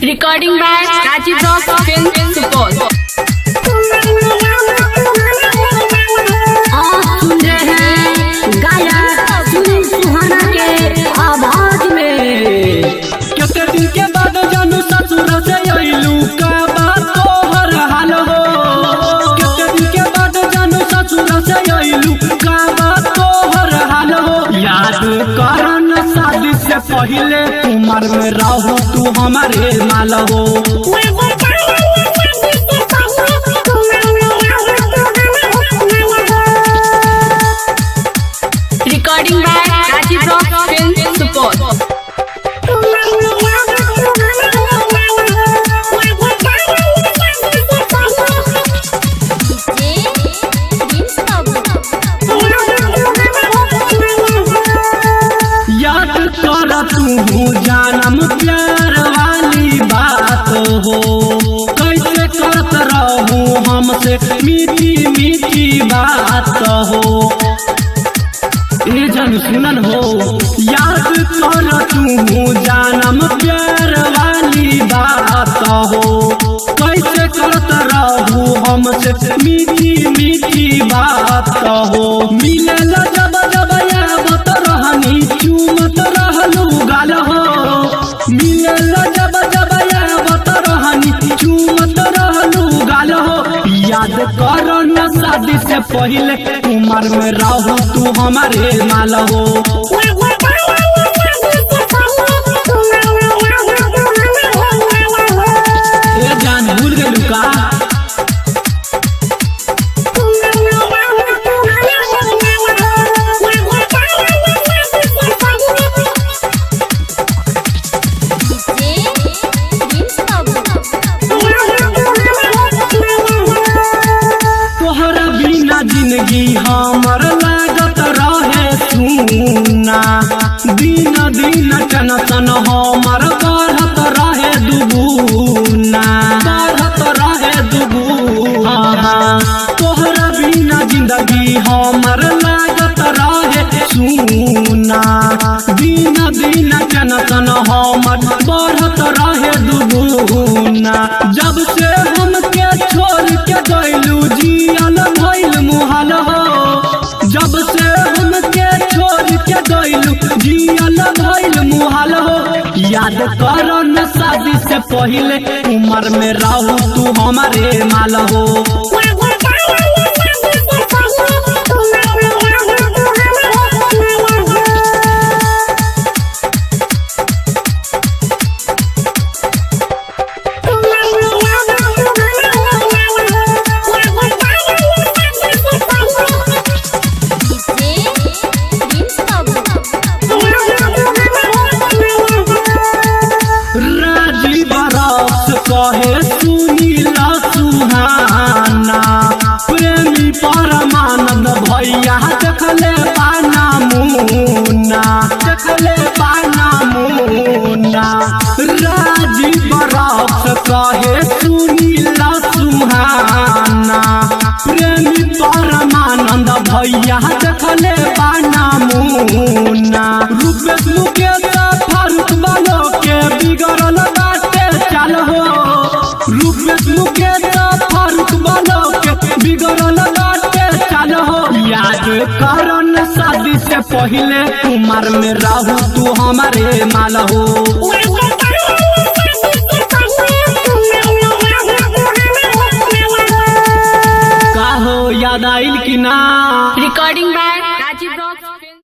Recording by Rajiv Rock Film Support. आप सुन रहे हैं गायक सुनील सुहाना के आवाज में केते दिन के बाद जानू ससुर से अइलू का बात तोहर हाल हो केते दिन के बाद जानू ससुर से अइलू का बात तोहर हाल हो याद कर न शादी से पहले उम्र में रहू तू हमारे माल हो Recording by Rajiv Rock Film Support. याद कर तू जानम प्यार वाली बात हो कैसे करत रहू हमसे मीठी मीठी बात हो ए जन सुनन हो याद कर तू जानम प्यार वाली बात हो कैसे करत रहू हमसे मीठी मीठी बात हो मिलल जब जब यावत रहनी चूमत रहलू गाल हो मिलल जब जब यावत रहनी चूमत रहलू गाल हो याद कर न शादी से पहले उम्र में रहू तू हमारे माल हो ए जान भूल गलू का तोहरा बिना जिंदगी हमर लागत रहे सुना दिन दिन टेंशन हमर बढ़त रहे दुगुना बढ़त रहे दुगुना तोहरा बिना जिंदगी हमर लागत रहे सुना दिन दिन टेंशन हमर बढ़त रहे दुगुना जब से हमके छोड़ के गइलू जियल भइल मुहाल हो जब से हमके छोड़ के गइलू जियल भइल मुहाल हो याद कर न शादी से पहले उम्र में रहू तू हमारे माल हो राजीव रस कहे सुनीला सुहाना प्रेमी परमानंद भैया देखले पाना मुन्ना देखले पाना मुन्ना राजीव रस कहे सुनीला सुहाना प्रेमी परमानंद भैया देखले पाना मुन्ना रूपेश मुकेश फारूक बालो के बिगड़ल बाटे चाल हो रूपेश मुकेश फारूक बालो के बिगड़ल बाटे चाल हो याद करन शादी से पहले उम्र में रहू तू हमारे माल हो का हो याद आइल कि ना Recording by